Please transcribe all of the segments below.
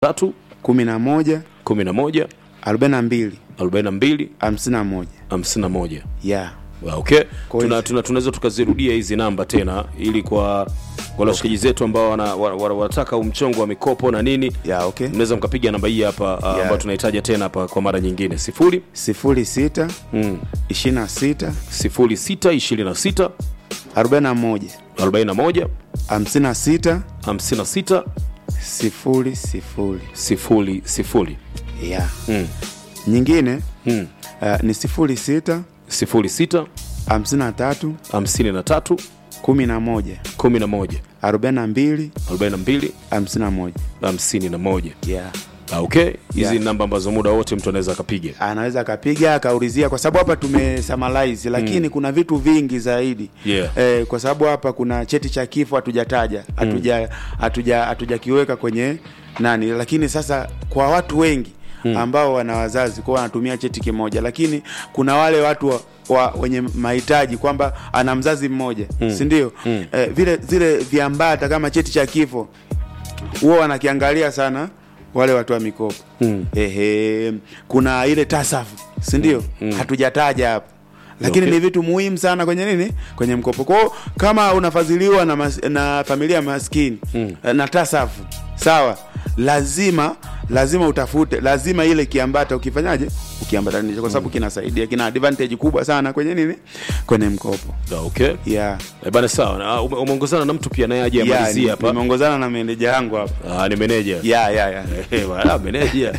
tatu kumi na moja kumi na moja arobaini na mbili arobaini na mbili hamsini na moja hamsini na moja yeah. Ah, okay Kwa tuna, hiyo- tuna, tunaweza tukazirudia hizi namba tena ili kwa wale washikaji zetu ambao wana- wa- wa- wanataka umchongo wa mikopo na nini Yeah, okay. mnaweza mkapiga namba hii hapa yeah. ambayo tunahitaja tena hapa kwa mara nyingine sifuri sifuri sita mm. ishirini na sita sifuri sita ishirini na sita arobaini na moja arobaini na moja hamsini na sita hamsini na sita sifuri sifuri sifuri sifuri yeah. mm. nyingine mm. uh, ni sifuri sita sifuri sita hamsini na tatu hamsini na tatu kumi na moja kumi na moja arobaini na mbili arobaini na mbili hamsini na moja hamsini na moja yeah. Ah, okay hizi Yeah. ni namba ambazo muda wote mtu anaweza akapiga anaweza akapiga akaulizia kwa sababu hapa tumesummarize lakini kuna vitu vingi zaidi Yeah. eh, kwa sababu hapa kuna cheti cha kifo hatujataja hatuja hatuja hatujakiweka kwenye nani lakini sasa kwa watu wengi ambao wana wazazi kwao wanatumia cheti kimoja lakini kuna wale watu wa, wa, wenye mahitaji kwamba ana mzazi mmoja mm. si ndio mm. eh, vile zile viambata kama cheti cha kifo huwa wanakiangalia sana wale watu wa mikopo mm. Ehe, kuna ile tasafu si ndio mm. hatujataja hapo lakini Okay. ni vitu muhimu sana kwenye nini kwenye mkopo kwao kama unafadhiliwa na, mas, na familia maskini mm. na tasafu sawa lazima lazima utafute lazima ile kiambata ukifanyaje ukiambatanisha kwa sababu kinasaidia kina advantage kubwa sana kwenye nini kwenye mkopo Ah, okay yeah. Eh, bana sawa Na, ume- umeongozana na mtu pia naye aje Yeah, amalizie ni- hapa nimeongozana na meneja yangu hapa Ah, ni meneja yeah, yeah, yeah. Eh, bana, meneja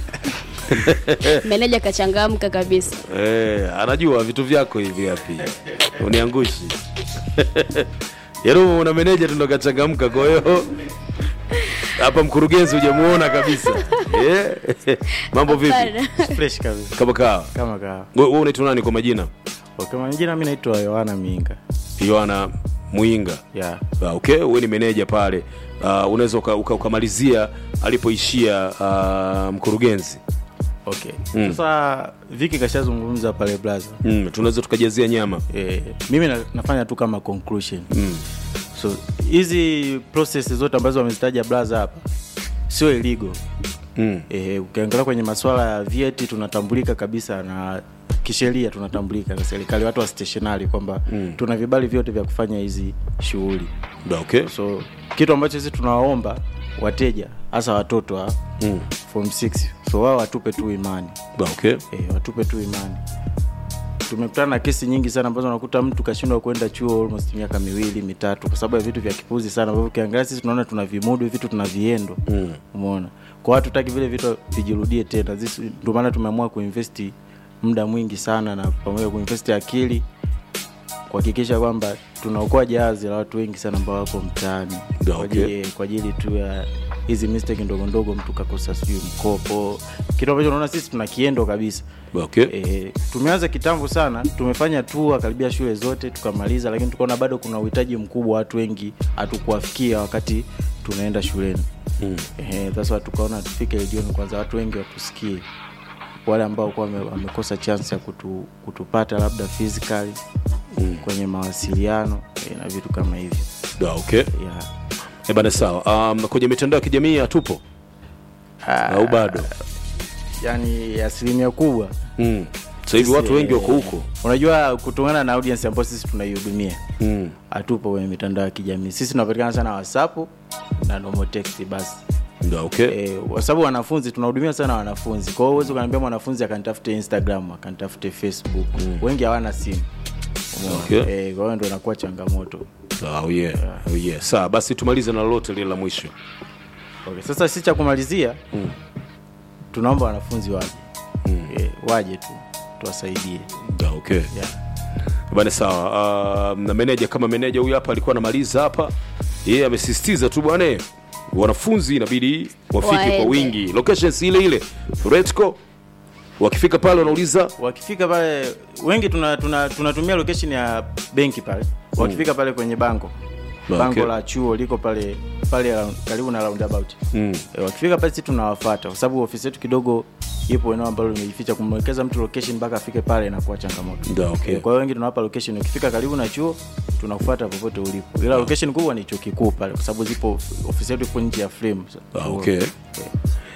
meneja kachangamka kabisa Eh, anajua vitu vyako hivi hapi uniangushi yaani una meneja tu ndo kachangamka kwa hiyo hapa mkurugenzi hujamuona kabisa Eh, mambo vipi Hapana. fresh kabisa kama kawa kama kawa wewe unaitwa nani kwa majina okay, majina mi naitwa yohana minga yohana muinga yeah. Ah, okay wewe ni meneja pale uh, unaweza uka- uka- ukamalizia alipoishia uh, mkurugenzi okay. sasa viki kashazungumza pale blaza mm, tunaweza tukajazia nyama eh, mimi na, nafanya tu kama conclusion mm. so hizi process zote ambazo wamezitaja blaza hapa sio iligo Mm. eh, ukiangalia kwenye masuala ya vieti tunatambulika kabisa na kisheria tunatambulika na serikali watu wa stationary kwamba mm. tuna vibali vyote vya kufanya hizi shughuli Da, okay so kitu ambacho sisi tunawaomba wateja hasa watoto wa mm. form 6 so wao watupe tu imani Da, okay e, watupe tu imani tumekutana na kesi nyingi sana ambazo unakuta mtu kashindwa kwenda chuo almost miaka miwili mitatu kwa sababu ya vitu vya kipuzi sana ambavyo ukiangalia sisi tunaona tuna vimudu vitu tuna viendo Mm. umeona kwa watu taki vile vitu vijirudie tena This- ndio maana tumeamua kuinvesti muda mwingi sana na pamoja kuinvesti akili kuhakikisha kwamba tunaokoa jahazi la watu wengi sana ambao wako mtaani Da, kwa okay. ajili- kwa ajili tu ya hizi mistake ndogo ndogo mtu kakosa sijui mkopo kitu ambacho unaona sisi tuna kiendo kabisa Da, okay e, tumeanza kitambo sana tumefanya tua karibia shule zote tukamaliza lakini tukaona bado kuna uhitaji mkubwa watu wengi hatukuwafikia wakati tunaenda shuleni Mm. Eh, sasa tukaona tufike redioni kwanza watu wengi watusikie wale ambao kuwa wame- wamekosa chance ya kutu, kutupata labda physically Mm. kwenye mawasiliano eh, na vitu kama hivyo Da, okay yeah. Eh, bana sawa um, kwenye mitandao ya kijamii hatupo au bado yani asilimia kubwa mm. sasa hivi watu wengi wako huko unajua kutokana na audience ambayo sisi tunaihudumia mm. hatupo kwenye mitandao ya kijamii sisi tunapatikana sana whatsapp na normal text basi Da, okay e, kwa sababu wanafunzi tunahudumia sana wanafunzi kwa hiyo huwezi ukaniambia mwanafunzi akanitafute instagram akanitafute facebook mm. wengi hawana simu Umeona? Okay. Eh, kwa hiyo ndo inakuwa changamoto oh, yeah. Oh, yeah. sawa basi tumalize na lolote lile la mwisho okay. sasa si cha kumalizia mm. tunaomba wanafunzi waje mm. e, waje tu tuwasaidie Da, okay yeah. bana sawa uh, na meneja kama meneja huyu hapa alikuwa anamaliza hapa yeye amesisitiza tu bwana wanafunzi inabidi wafike kwa Waende. wingi locations ile ile retco wakifika pale wanauliza wakifika pale wengi tunatumia tuna, tunatumia location ya benki pale wakifika pale kwenye bango Okay. bango la chuo liko pale pale round- karibu na roundabout mm. e, wakifika pale sisi tunawafata kwa sababu ofisi yetu kidogo ipo eneo ambalo limejificha kumwelekeza mtu location mpaka afike pale inakuwa changamoto Da, okay. Eh, kwa hiyo wengi tunawapa location ukifika karibu na chuo tunakufuata popote ulipo ila location kubwa ni chuo kikuu pale kwa sababu zipo ofisi yetu ipo nje ya frame Ah, okay. Eh,